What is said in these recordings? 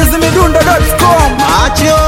chizimidundo.com macho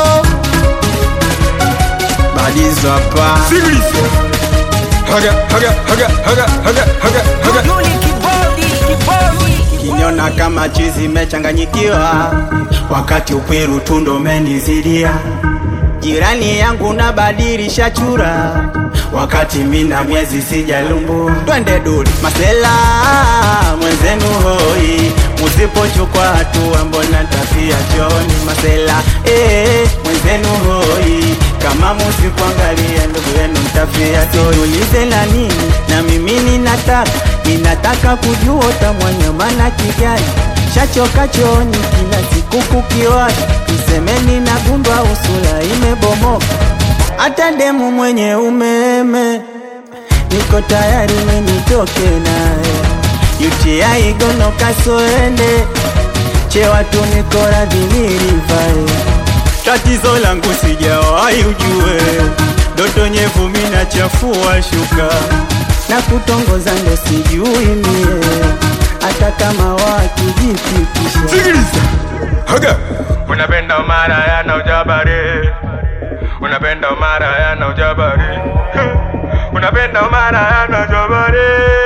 badizo hapa Sikiliza. Haga, haga, haga, haga, haga, haga, haga. Duli kibodi kibodi kinyona kama chizi mechanganyikiwa wakati upwiru tundo menizidia jirani yangu na badilisha chura wakati mina miezi sijalumbua twende duli masela mwenzenu hoi musipochukwa hatua mbona tafia choni masela eh, mwenzenu hoi kama musikuangalia ndugu yenu mtafia siulize la nini na mimi ninataka ninataka kujua utamwanyama na kijani shachoka chooni kila siku kukiwasha msemeni na gundwa usula imebomoka hata demu mwenye umeme niko tayari menitoke naye UTI gono kasoende chewatu niko radhi nilivae tatizo langu sijawahi ujue doto nyevu mina chafua shuka na kutongoza ndo sijui mie hata kama wakijipitisha Sikiliza. Haga. Unapenda umara yana ujabari. Unapenda umara yana ujabari. Unapenda umara yana ujabari.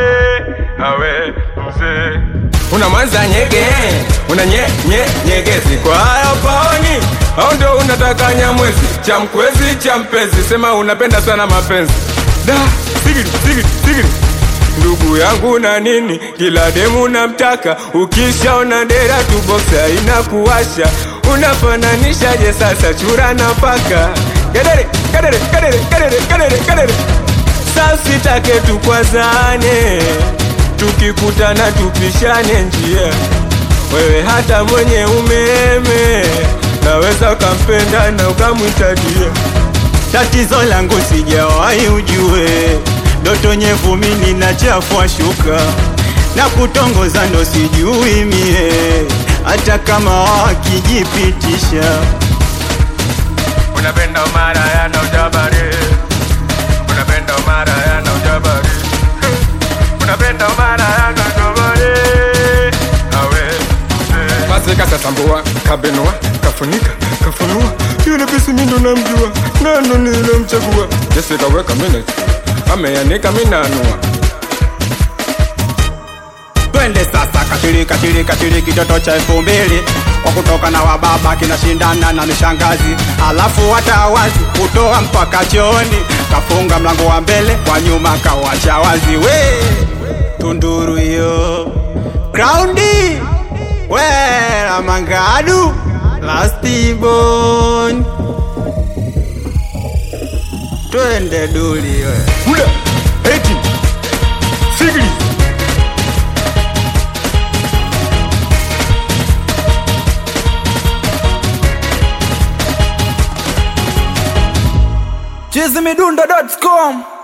Awe mzee. Una mwanza nyege, una nye, nye, nyegezi kwa hayo paoni au ndo unataka nyamwezi cha mkwezi cha mpenzi, sema unapenda sana mapenzi da sigiri sigiri sigiri ndugu yangu na nini, kila demu namtaka, ukishaona dera tu boksa inakuwasha, unafananishaje sasa chura na paka? Kadere kadere kadere kadere kadere kadere, sasa sitake tukwazane, tukikutana tupishane njia, wewe hata mwenye umeme naweza ukampenda na ukamwita dia tatizo langu sijawahi ujue doto nyevu mini na chafua shuka na kutongoza ndo sijui mie hata kama wakijipitisha Unapenda umara yana ujabari Unapenda umara yana ujabari Unapenda umara yana ujabari Awe Basi kasasambua, kabenua, kafunika, kafunua Yule pisi mindo namjua, nano nilemchagua Jesse kaweka minute, ameanika minanua twende sasa katili katili katili kitoto cha elfu mbili kwa kutoka na wababa kinashindana na mishangazi alafu hata wazi kutoa mpaka chooni kafunga mlango wa mbele kwa nyuma kawacha wazi we tunduru hiyo kraundi wera mangadu lastibon twende duli we Hula, eti, sigili chizimidundo.com